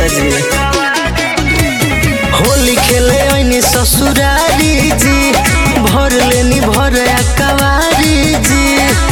जी होली खेले ऐनी ससुरारी जी भर लेनी भर कवारी जी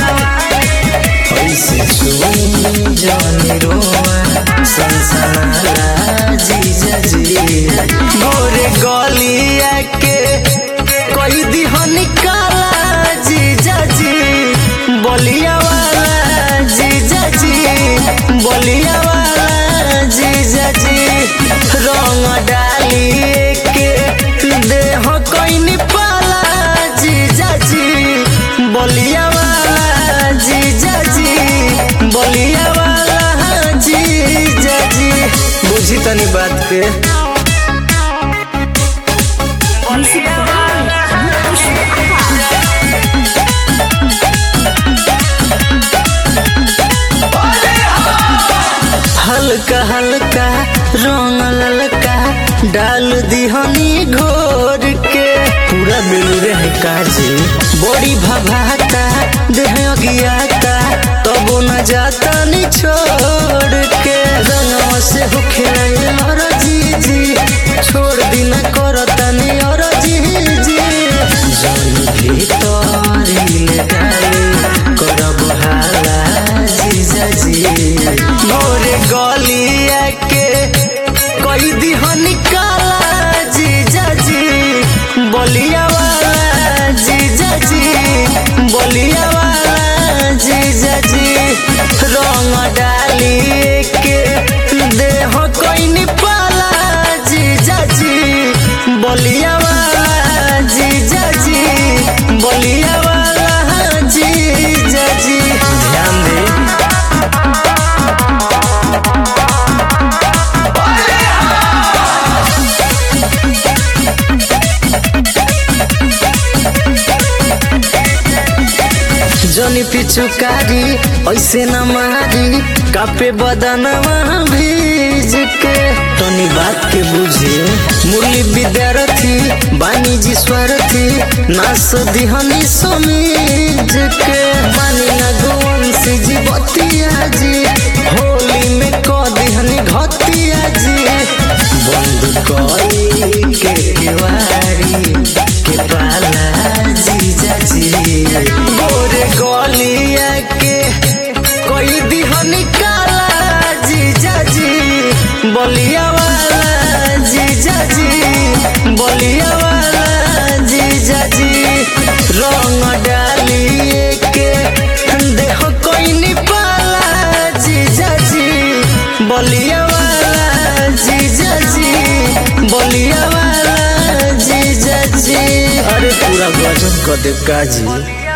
ऐसे सुन जानी रोआ संसारा जीजा जी गोरे गलिया के कोई दिहनी काला जीजा जी बलिया वाला जीजा जी बलिया वाला जीजा जी रंग डाली के देह कोई पाला जीजा जी बलिया वाला जीजा जी बलिया वाला जीजा जी बुझी तनी बात के हल्का हल्का रंग ललका डाल दिहनी घोर के पूरा बेलूरे है काजी बड़ी भभाता देह अगियाता तबो न जाता नि छोड़ के रंगवा से हो खेलाए और जी जी छोड़ दिन करता नि और जी जी जन भीतर ले डाले करब हाला जीजा जी मोरे गलिया के कोई दिहनी काला जीजा जी बलिया वाला जीजा जी बलिया वाला जीजा जी रंग डाली के देह कोई पाला जीजा जी बलिया वाला जीजा जी बलिया वाला जीजा जी ध्यान दे जनी पिचुकारी ऐसे न मारी कापे बदनवा भीज के तनी बात के बुझे मुरली विद्यार्थी बानी जी स्वरथी नास दिहनी समीज के मानी न गोवंशी जी बतिया जी होली में क दिहनी घतिया जी बंद कई के केवारी के पाला जीजा जी गोरे गलिया के कोई दिहनी काला जीजा जी बलिया वाला जीजा जी बलिया वाला जीजा जी रंग डालिए के देह कोई पाला जीजा जी बलिया वाला जीजा जी बलिया वाला जीजा जी अरे पूरा गजब कर दे काजी